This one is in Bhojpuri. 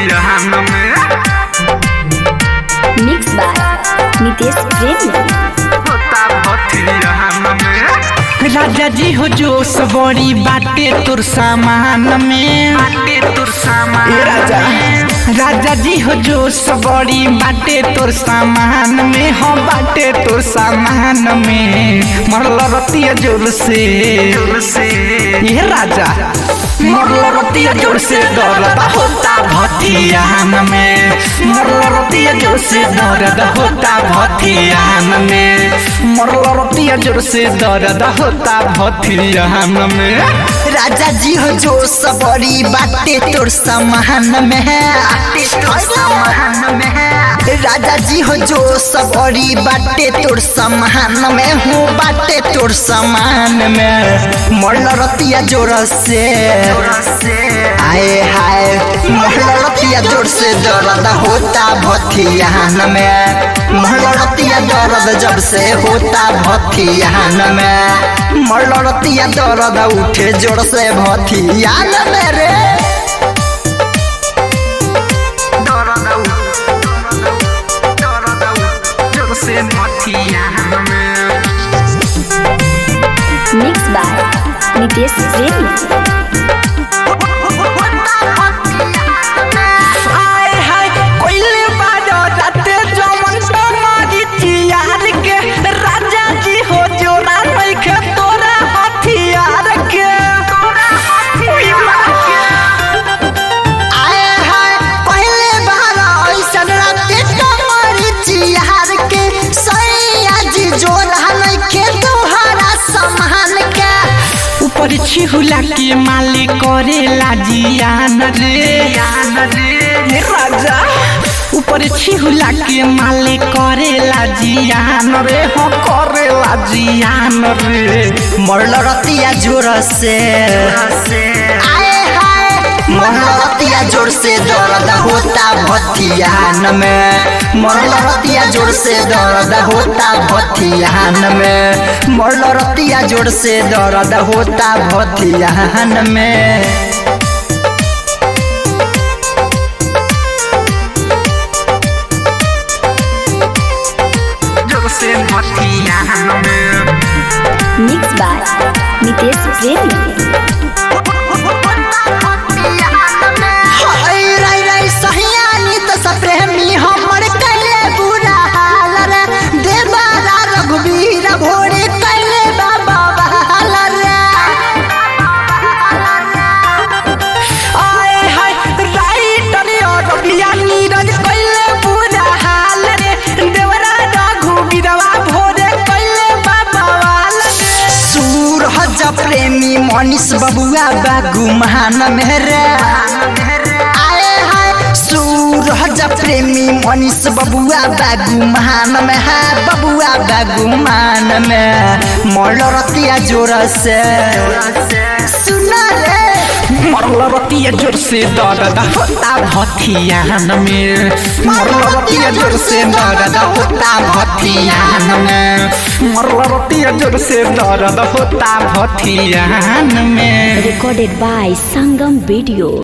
भथियान में मिक्स बाय नितेश प्रेमी होता भथियान में राजा जी हो जो सबरी बाटे तुर सामान में बाटे तुर सामान ए राजा राजा जी हो जो सबरी बाटे तोर सामान में हो बाटे तोर सामान में मरल रतिया जोर से जोर से ये राजा मरल रतिया जोर से दर्द होता भथियान में मरल रतिया जोर से दर्द होता भथियान में मरल रतिया जोर से दर्द होता भथियान में राजा जी हो जो सबरी बाटे तोर सामान में तोर सामान में राजा जी हो जो सबरी बाटे तोर सामान में हूँ बाटे तोर सामान में मरल रतिया जोर से जोर से आए हाय मरल रतिया जोर से दर्द होता भथियान में मरल रतिया दर्द जब से होता भथियान में मरल रतिया दर्द उठे जोर से भथियान में रे दरदौ दरदौ जोर से भथियान में मिक्स बाय नितेश प्रेमी आय हाय कोइले बाजो राते जमन तमारी चियार के राजा जी हो जोरा नइखे तोरा हथियार के उई माँ के। आए हाय पहले बार ऐसन राते कमरी चिहार के सैया जी जोरा नइखे तोहरा समान के ऊपर छिहुला के माली करेला जियान रे हे राजा ऊपर छिहुला के माली करेला जियान रे हो करेला जियान रे मरल रतिया जोर से आए हाय मरल रतिया जोर से दर्द होता भथियान में मरल रतिया जोर से दर्द होता भथियान में मरल रतिया जोर से दर्द होता भथियान में जोर से भथियान में मिक्स बाय नितेश प्रेमी हाय रे रे सहियानी त सप्रेमी हमर कले बुरा हाल रे देवारा रघुवीर भोरे कले बाबा बहाल रे आए हाय राइटर और रबिया नीरज कइले पूरा हाल रे देवरा रघु बिरवा भोरे कइले बाबा वाल रे सूरज प्रेमी मनीष बबुआ बागु महान मेरे आए हाय सूरज प्रेमी मनीष बबुआ बागु महान में है बबुआ बागु मान में मरल रतिया जोर से सुना रे मरल रतिया जोर से दर्द होता भथियान में मरल रतिया जोर से दर्द होता भथियान में मरल रतिया जोर से दर्द होता भथियान में recorded by Sangam Video.